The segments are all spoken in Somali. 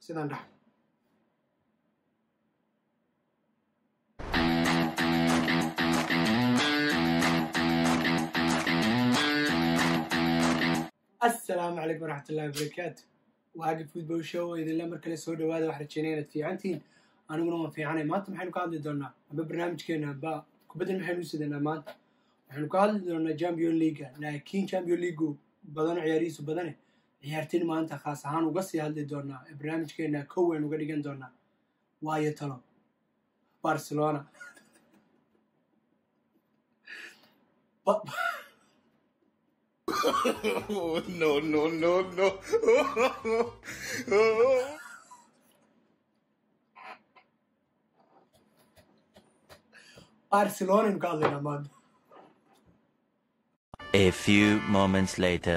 sidaan dhax asalaamu calaykum waraxmatullahi wabarakaatu waaga football show oo idinle mar kale soo dhawaada wax rajeynaya inaad fiicantihiin aniguna waan fiicanay maanta maxaynu ka hadli doonaa amba barnaamijkeena amba kubaddan maxaynu u sidanaa maanta waxaynu ka hadli doonaa champion leaga laakiin champion leagu badano ciyaarihiisu badane ciyaartin maanta khaas ahaan uga sii hadli doonaa ee barnaamijkeena kow aynu uga dhigan doonaa waayo talo barcelona Ba- Oh, no, no, no, no. barcelona aynu ka hadlaynaa maanta A few moments later.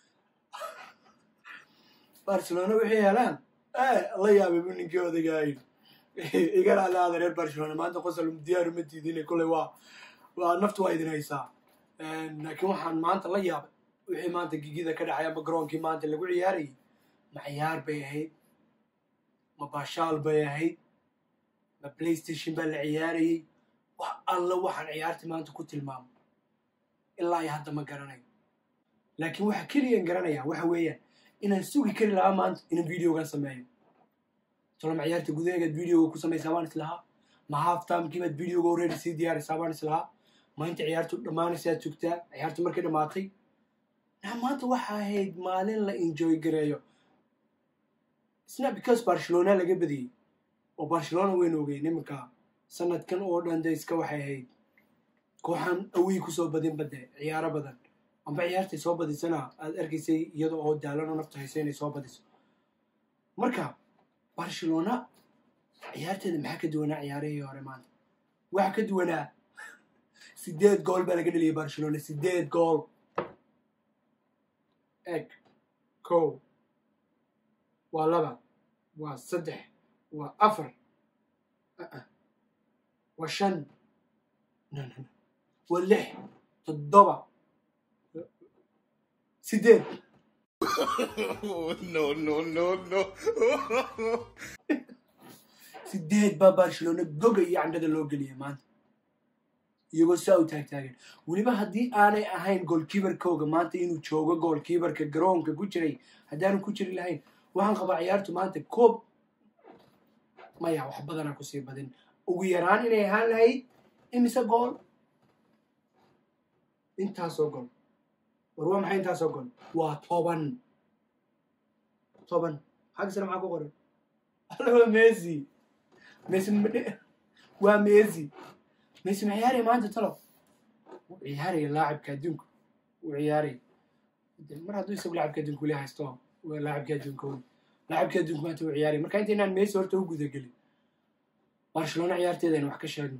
barcelona waxay helaan la yaabay bu ninkii odagaay igana alaada reer barcelona maanta qosol diyaaru ma diidine kolley waa waa naftu waa idin haysaa laakiin waxaan maanta la yaabay wixii maanta gigida ka dhacay ama garoonkii maanta lagu ciyaarayay ma ciyaar bay ahayd ma baashaal bay ahayd ma playstation baa la ciyaarayay wax alla waxaan ciyaartii maanta ku tilmaamo ilaa iyo hadda ma garanayo laakiin waxa keliyan garanaya waxa weeyaan inaan sugi kari lahaa maanta inaan videogan sameeyo tolama ciyaarta gudaheegaad videoga ku samaysaa baan islahaa ma half timekiibaad videoga already sii diyaarisaa baan islahaa ma inta ciyaartu dhammaanaysaad sugtaa ciyaartu markay dhammaatay na maanta waxa ahayd maalin la enjoy gareeyo isna because barcelona laga badiyey oo barcelona waynu ogeyn iminka sanadkan oo dhan de iska waxay ahayd kooxaan awey kusoo badin bade ciyaaro badan amba ciyaartay soo badisana aad arkaysay iyada oo daalan oo nafta haysa inay soo badiso marka barcelona ciyaarteeda maxaa ka duwanaa ciyaarihii hore maanta waxa ka duwanaa sideed gool baa laga dheliyay barcelona sideed gool eg kow waa laba waa saddex waa afar uh-uh, waa shan no, no, no. waa lix toddoba sideed Oh, no, no, no, no. sideed baa barcelona goga iyo candhada loo geliyay maanta iyagoo saa u taagtaagan weliba haddii aanay ahayn goolkiibarkooga maanta inuu joogo goolkiibarka garoonka ku jiray haddaanu ku jiri lahayn waxaan qabaa ciyaartu maanta koob maya wax badanaa kusii badin ugu yaraan inay ahaan lahayd imise gool intaasoo gool war waa maxay intaasoo gool waa toban toban xaggisana maxaa ku qoran alla messi messi ma- waa messi messi ma ciyaaraya maanta talo wuu ciyaaraya laacibka adduunka wuu ciyaaraya De, mar hadduu isagu laacibka adduunka weli haysto waa laacibka adduunka wey laacibka adduunka maanta wuu ciyaaraya marka intaynaan messi horta u gudagelin barcelona ciyaarteeda aynu wax ka sheegno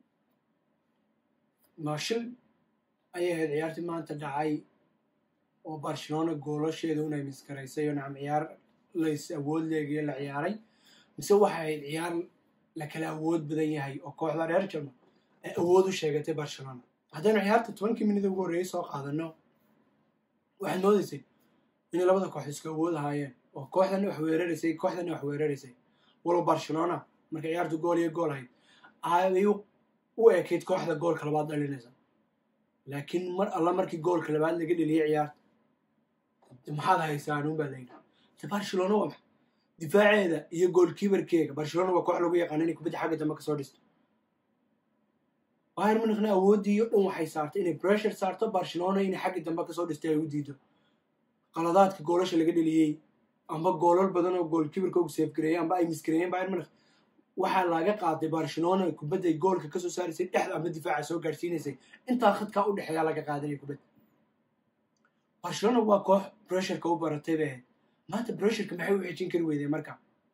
maashil ayay ahayd ciyaartii maanta dhacay oo barcelona goolasheeda unay miskaraysay oo nacam ciyaar lays awood leegiyo la ciyaaray mise waxay ahayd ciyaar la kala awood badan yahay oo kooxda reer jama ay awood u sheegatay barcelona haddaynu ciyaarta tobankii minida ugu horreeyay soo qaadano waxaad moodaysay inay labada koox isku awood ahaayeen oo kooxdana wax weeraraysay kooxdana wax weeraraysay walow barcelona marka ciyaartu gool iyo gool ahayd ay u u ekayd kooxda goolka labaad dhalinaysa laakiin mar alla markii goolka labaad laga dheliyay ciyaarta de maxaad haysaan un baa layidhi de barcelona waa maxay difaaceeda iyo goolkiibarkeega barcelona waa koox lagu yaqaana inay kubadda xagga dambe kasoo dhisto bayern munichna awooddii iyo dhan waxay saartay inay pressure saarto barcelona inay xagga dambe kasoo dhistay ay u diido qaladaadka goolasha laga dheliyey amba goolal badan oo goolkiibarka ugu seefgareeyey amba ay misgareeyeen bayern munich waxaa laga qaaday barcelona kubadday goolka kasoo saaraysay dhexda amba difaaca soo gaarsiinaysay intaa khadkaa u dhexeeyaa laga qaadanaya kubadda barcelona waa koox pressureka u baratay bay ahayd maanta pressureka maxay u xejin kari weydeen marka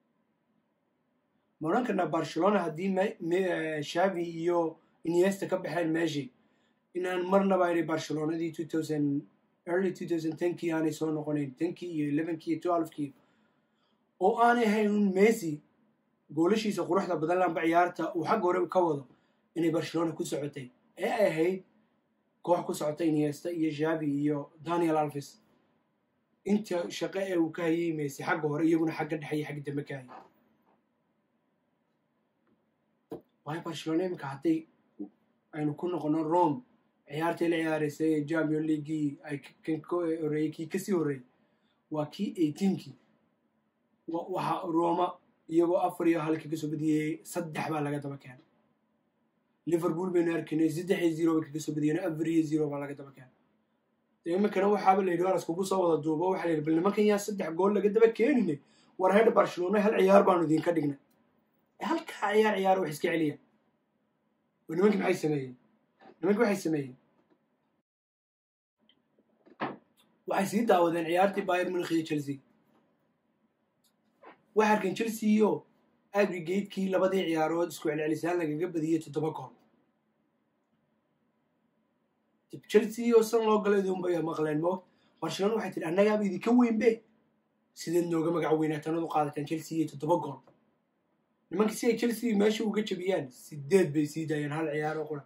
ma odhan karnaa barcelona haddii me- me- eh, shavi iyo iniesta ka baxeen meeshii inaan marnaba inay barcelonadii 2000 early 2010kii aanay soo noqonayn 10kii iyo 11kii iyo 12kii oo aanay ahayn un messi goolashiisa quruxda badan lamba ciyaarta uu xagga hore ka wado inay barcelona ku socotay ee ay ahayd koox ku socotay iniesta iyo javi iyo daniel alves inta shaqo ee uu ka hayay messi xagga hore iyaguna xagga dhexe iyo xagga dambe ka hayay waayo barcelona iminka hadday aynu ku noqono rome ciyaartii la ciyaaraysay ee champion leaguii ay kan ka horreeyey kii kasii horreeyey waa kii eighteenkii waxa roma iyagoo afar iyo halkii kasoo badiyey saddex baa laga daba keenay liverpool baynu arkaynay saddex iyo zero bay kaga soo badiyeen afar iyo zero baa laga daba keenay iminkana waxaaba la yidhi waa laskugu soo wada duubo waxaa la yidhi bal nimankan yaa saddex gool laga daba keeninay war heer barcelona hal ciyaar baanu idinka dhignay halkaa ciyaar ciyaar wax iska celiya nimankii maxay sameeyeen nimankii waxay sameeyeen waxay sii daawadeen ciyaartii bayern munich iyo chelsea waxay arkeen chelsea iyo aggregatekii labadii ciyaarood isku celcelisaan lagaga badiyey toddoba gool chelsea oo san loo galay idunbay maqleen mo barcelona waxay tihi annagaaba idinka weynbe sideed nooga magac weynaatanad u qaadateen chelsea iyo toddoba gool nimankii si ay chelsea meesha uga jabiyaan sideed bay sii daayeen hal ciyaar oo qura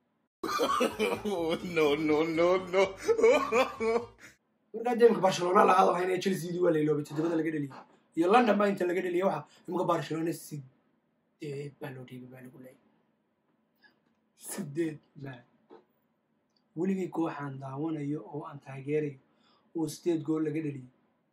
no, no, no, no. markaa dee imika barcelona la hadalhayn ee chelseadii waa layloobay toddobada laga dheliyay iyo london baa inta laga dheliyay waxa imika barcelona sideed baa loo dhiibay baa lagu leeyay sideed baa weligii kooxaan daawanayo oo aan taageerayo oo sideed gool laga dheliyay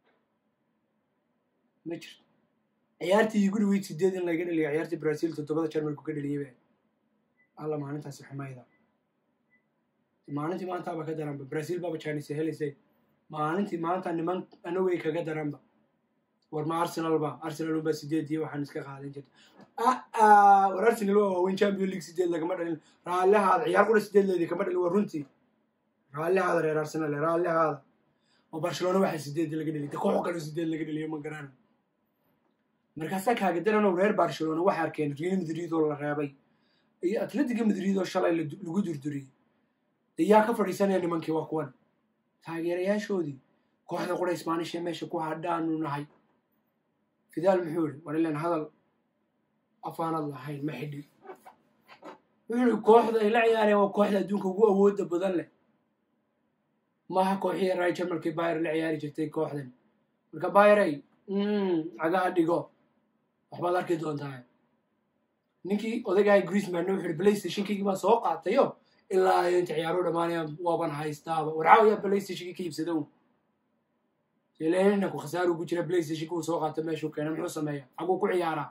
ma jirto ciyaartii igu dhaweyd sideed in laga dheliyo ciyaartii brazil toddobada jarmalku ka dheliyay be alla maalintaasi xumayda maalintii maantaaba ka daranba brazil baaba chinese helaysay maalintii maanta niman anagay kaga daranba war ma arsenal ba arsenal unbaa sideed iyo waxaan iska qaadan jirta war arsenal waa waaweyn champion league sideed lagama dhalin raallihaada ciyaar qura sideed leedi kama dhalin waa runtii raallihaada reer arsenal raallihaada oo barcelona waxaa sideed laga dheliy de kooxo kale sideed laga dheliyo ma garana markaasaa kaaga darano reer barcelona waxay arkeen real madrid oo la reebay iyo atletico madrid oo shalay lagu durduriyey de yaa ka fadhiisanaya nimankii waa kuwan taageerayaashoodii kooxda qura isbaanish ee meesha ku hadhaanu nahay fidaal muxuu ihi war ilan hadal afaanad lahayn ma xidhi wuxuu ihi kooxda ay la ciyaareen waa kooxda adduunka ugu awooda badan leh maaha kooxii ray jarmalkii bayer la ciyaari jirtay kooxdan marka bayerey cagaha dhigo waxbaad arki doontaa ninkii odagahay greesmanna wuxuu ihi playstationkaygii baan soo qaatayo ilaa inta ciyaaruhu dhammaanayaan waaban haystaaba warcaawayaa playstationkii ka iibsada un ilena ku khasaar ugu jira playstationka uu soo qaato meeshuu keena muxuu sameeya xaguu ku ciyaaraa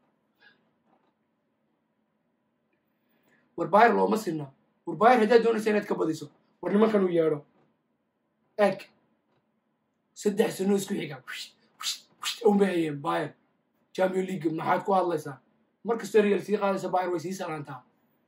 war bayr looma sinna war bayr haddaad doonaysa inaad ka badiso war nimankan uu yeedho eg saddex sano isku xiga unbay hayeen bayr champion league maxaad ku hadlaysaa mar kastoo real sii qaadaysa bayr way sii salaantaa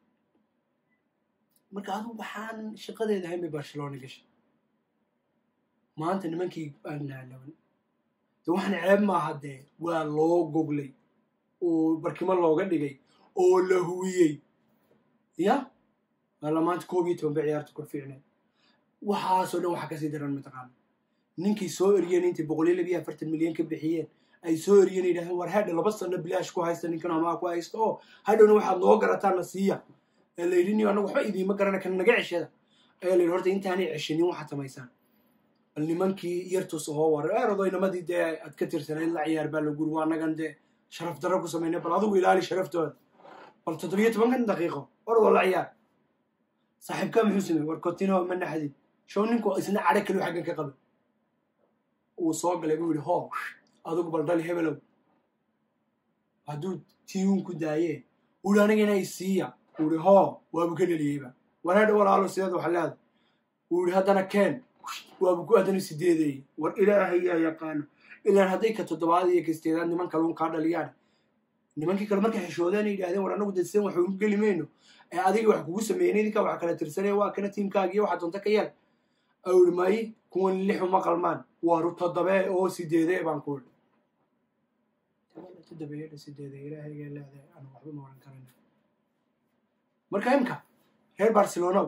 marka adu waxaan shaqadeeda hayn bay barcelona gashay maanta nimankii aannaalaban de waxaan ceeb maaha dee waa loo goglay oo barkimo looga dhigay oo la huwiyey ya alla maanta koob iyo toban bay ciyaarta ku fiicnay waxaasoo dhan waxaa kasii daran mataqaana ninkii soo eriyeen intay boqol iyo labiyo afartan milyan ka bixiyeen ay soo eriyeen yidhahdeen war hadha laba sano bilaash ku haysta ninkan amaa ku haysta oo hadhowna waxaad noo garataana siiya ee la yidhi niyo annagu waxba idiima garana kan naga ceshada ayaa la yidhi horta intaanay ceshanin waxaad samaysaan bal nimankii yartus oo war erodoynamadii dee aad ka tirsanayd la ciyaar baa la guri waa annagan dee sharaf darro ku samaynay bal adigu ilaali sharaftooda bal toddobiyo tobankan daqiiqo orodoo la ciyaar saaxiibkaa muxuu samey war cotino ma naxdin show ninku isna cadho kaliu xaggan ka qaba uu soo galay buu yidhi hoo adigu bal dhali hebelow hadduu tiiun ku daayee uu yidhi aniga inay siiya uu yidhi hoo waabu ka dheliyeyba wanaadha walaalo sideed waxa leeda uu yidhi haddana keen waabu ku haddana sideedeeyey war ilaahay yaa yaqaano ilaan hadday ka toddobaad iyo ka sideedaad niman kaluun kaa dhaliyaan nimankii kale markay xishoodeen ay yidhahdeen war annagu dadsen wax ugu geli mayno ee adiga wax kugu sameeyeen idinkaa wax kala tirsanaya waa kana tiimkaagiyo waxaa doonta ka yeel au yidhi maayi kuwan lixu ma qalmaan waaru toddobee oo sideedee baan ku idhi toddobeeyadha sideedee ilaahayga leedahay aan waxba ma oran karan marka imka reer barcelonaw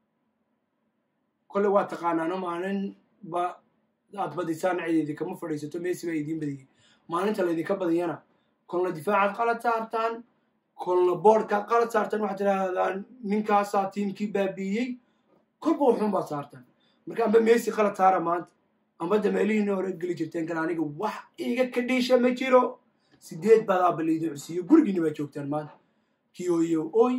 kolle waa taqaanaano maalin ba aad badisaan cideedi kama fadhiisato messi baa idiin badiyey maalinta laydinka badiyana kolna difaacaad qalad saartaan kolna boordkaad qalad saartaan waxaad tidhaahdaan ninkaasaa tiimkii baabiiyey kolba wuxuun baad saartaan marka amba messi qalad saara maanta amba de meelihiina hore geli jirteen kan aniga wax iga ka dhiisha ma jiro sideed badaa baliidin cusiyo gurigiina baa joogtaan maanta kii ooyo oy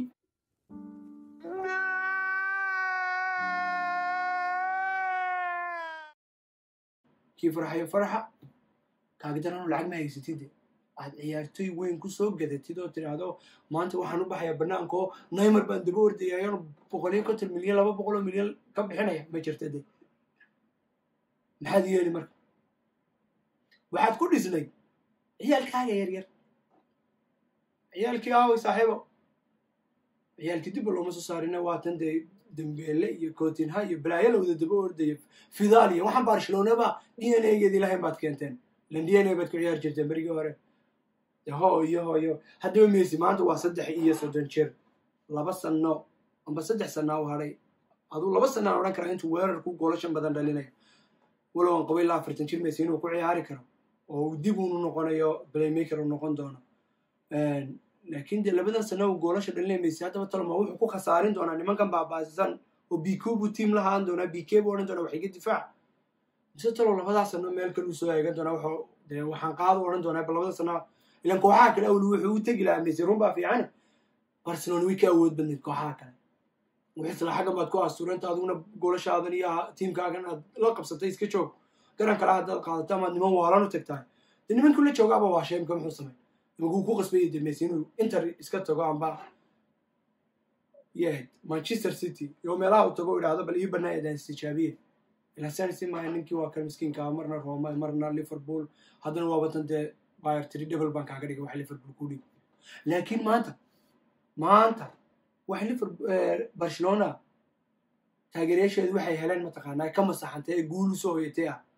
kii farxayo farxa kaagdarano lacag ma haysatide aad ciyaartoy weyn ku soo gadatid oo tidhaahdo maanta waxaan u baxayaa bannaanka oo naymar baan daba ordaya ayaan boqoliyo konton milyan laba boqol oo milyan ka bixinaya ma jirta de maxaad yeeli marka waxaad ku dhisnay ciyaalkaaga yar yar ciyaalkii aaway saaxiibo ciyaalkii dibba looma soo saarina waatan dee dembeele iyo kootinha iyo balaayo la wada daba ordaya fidaal iyo waxaan barcelonaba d n a geed ilahayn baad keenteen ilan d n a baad ku ciyaari jirteen berigii hore de hooyo hooyo haddaba messi maanta waa saddex iyo soddon jir laba sano amba saddex sanaa u hadhay aduu laba sanaan odhan karaa intuu weerarku goolashan badan dhalinayo walow aan qabo ilaa afartan jir messi inuu ku ciyaari karo oo uu dib unu noqonayo playmaker uu noqon doono laakiin dee labadan sano uu goolasha dhalinaya messi haddaba taloma wuxuu ku khasaarin doonaa nimankan baabaasisan oo bk buu tiam lahaan doonaa bk buu odhan doonaa waxiga difaac mise talo labadaa sano meel kale uu soo eegan doonaa wuxuu dee waxaan qaado odhan doonaa ba labada sano ilan kooxaha kale awli wuxuu u tegi lahaa messi run baa fiican barcelona way ka awood badnayd kooxaha kale wixisla xaggan baad ku asturanta adiguna goolashaaadan iyo tiimkaagan aad la qabsatay iska joog garan kale haddaad qaadato amaad niman waalan u tagtahay de nimankii la joogaaba waa sheemka muxuu samay nimankuu ku qasbayay de messi inuu inter iska tago amba yahed manchester city iyo meelaha uu tago idhaahdo bal ii banaayadaan istijaabiye ilaa sanisi maaha ninkii waa kan miskiinka marna roma marna liverpool haddana waa watan dee bayer tiri double baan kaaga dhigay wax liverpool ku dhig laakiin maanta maanta wax liverpool barcelona taageerayaasheedu waxay heleen mataqaanaa ka masaxantay ee guul usoo hoyatay ah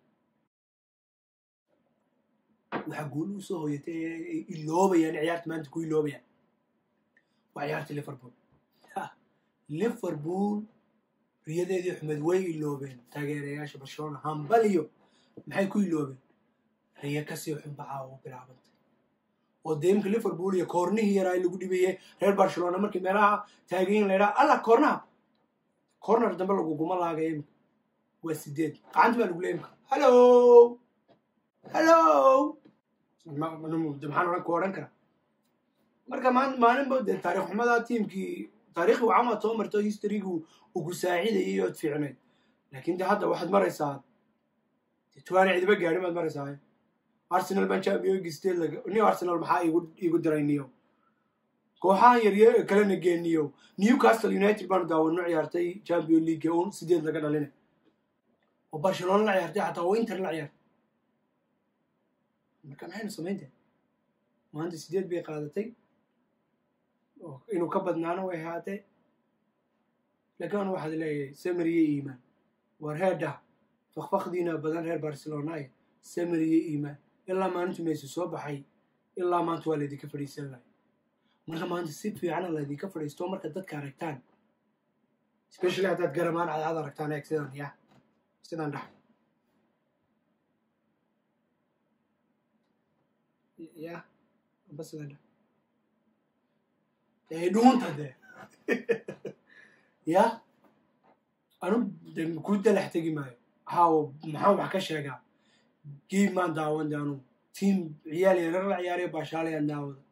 waxaa guul usoo hoyatay ee iloobayaan ciyaarta maanta ku iloobayaan waa ciyaarta liverpool liverpool riyadeedii xumed way iloobeen taageerayaasha barcelona hambaliyo maxay ku iloobeen riyo kasii xunbacaa oo bilaabantay oo deemka liverpool iyo koornihii yaraa lagu dhibayay reer barcelona markii meelaha taagayin la ydhaha alla koornaha corner dambe laguguma laagay imka waa sideed gacanta baa lagu leey imka hallo hallo maxaan odhan ku odhan kara marka maalinba dee taarikh xumadaa tiimkii taarikhii wacamaad soo marto historygu ugu saacidayay ood fiicnayd laakiin de hadda waxaad maraysaa tuwaana cidiba gaadhin baad maraysaa arsenal baan champion new arsenal maxaa iigu diray niyo kooxahan yarya kalena geeniyo newcastle united baanu daawano ciyaartay champion league un sideed laga dhalina oo barcelona la ciyaartay xataa oo inter la ciyaartay marka maxaynu samaynta maanta sideed bay qaadatay inuu ka badnaano way ahaatee laakiin anu waxaad leeyahay samariye iimaan war heedha fakfakdiina badan reer barcelonaaye samariye iimaan ilaa maalintu mayse soo baxay ilaa maanta waa laydinka fadhiisan lahay marka maanta si fiicana laydinka fadhiisto marka dadka aragtaan especially haddaad garamaan cadcad aragtaan eeg sidan ya sidan dhax ya amba sidan dhax ee dhuunta de ya anu de ku dalax tegi maayo haw maxaan wax ka sheegaa giib maan daawan de anu tiam ciyaal yarar la ciyaarayo baashaalayaan daawada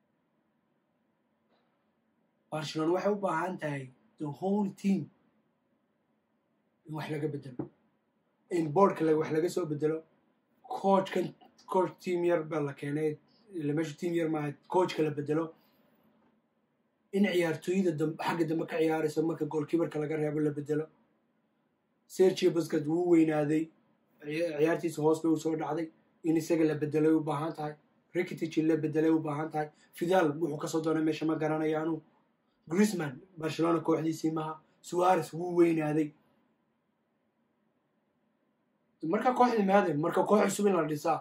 barcelona waxay u baahan tahay the whole team in wax laga bedelo in boardka wax laga soo bedelo coachkan coach team yar baa la keenay meesha team yar maaha coachka la bedelo in ciyaartooyada xagga dambe ka ciyaarayso marka goolkiibarka laga reebo la bedelo sergio busket wuu weynaaday ciyaartiisa hoos bay u soo dhacday in isaga la bedelay u baahan tahay rikitich la bedelay u baahan tahay fidal wuxuu kasoo doonay meesha ma garanayo anu grisman barcelona kooxdiisii maha suares wuu weynaaday marka kooxdii maade marka koox cusub in la dhisaa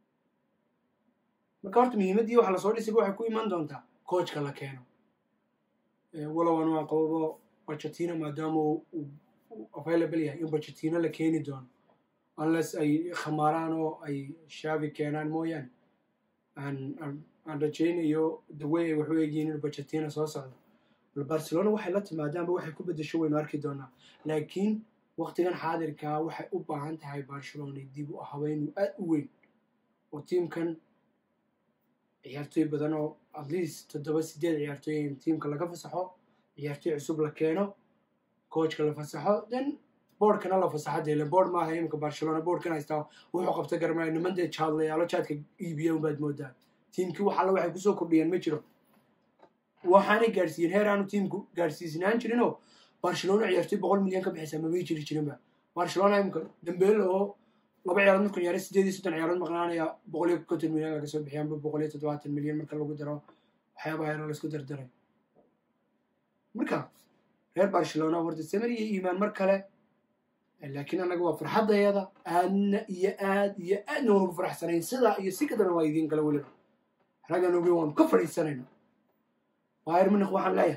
marka horta muhiimaddii waxa lasoo dhisayba waxay ku iman doontaa coachka la keeno walow anu aan qababo bajetina maadaama uu available yahay in bajetina la keeni doono unless ay khamaaraan oo ay shaabi keenaan mooyaane aan rajaynayo daway ay waxu eegyiin in bajetina soo socdo bal barcelona waxay la timaadaanba waxay ku bedesho waynu arki doonaa laakiin waqtigan xaadirkaa waxay u baahan tahay barcelona dib u habeyn aad u weyn oo tiimkan ciyaartooy badan oo at least toddoba sideed ciyaartooy in tiimka laga fasaxo ciyaartooy cusub la keeno coachka la fasaxo then boardkana la fasaxo dee board maaha imika barcelona boardkan haystaa wuxuu qabta garmaya niman dee jaadlayaalo jaadka iibiya unbaad moodaa tiimkii wax alla waxay kusoo kordhiyeen ma jiro waxaanay gaadhsiiyeen heer aanu tiimku gaadhsiisnaan jirinoo barcelona ciyaartooy boqol milyan ka bixisa mamay jiri jirinba barcelona imika dambeele oo laba ciyaarood markuu ciyaaray sideed iyo soddon ciyaarood maqnaanaya boqol iyo konton milyan laga soo bixiyaanba boqol iyo toddobaatan milyan marka lagu daro waxyaabaha yaro laisku dardaray marka reer barcelona horta samir iyo iimaan mar kale laakiin annaga waa farxaddayada aadna iyo aad iyo aadna waan ugu faraxsanayn sidaa iyo si kadana waa idiin kale weliba raggan ogeyn waanu ka fadhiisanayna bayr munich waxaan leeyahay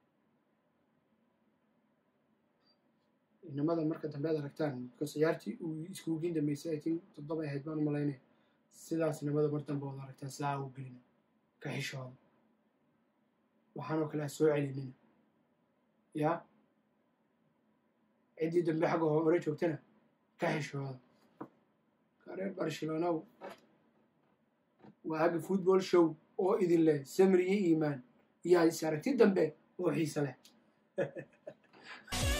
inamada marka dambe ad aragtaan because ciyaartii uu iskuugiin dambeysay i think toddoba ahayd baan u malaynaya sidaas inamada mar dambe wada aragtaan sidaa u gelina ka xishooda waxaanoo kale a soo celinina yaa ciddii dambe xagga hore joogtana ka xishooda ka reer barcelona waa hagga football show oo idin leh samir iyo iimaan iyo is aragti dambe oo xiise leh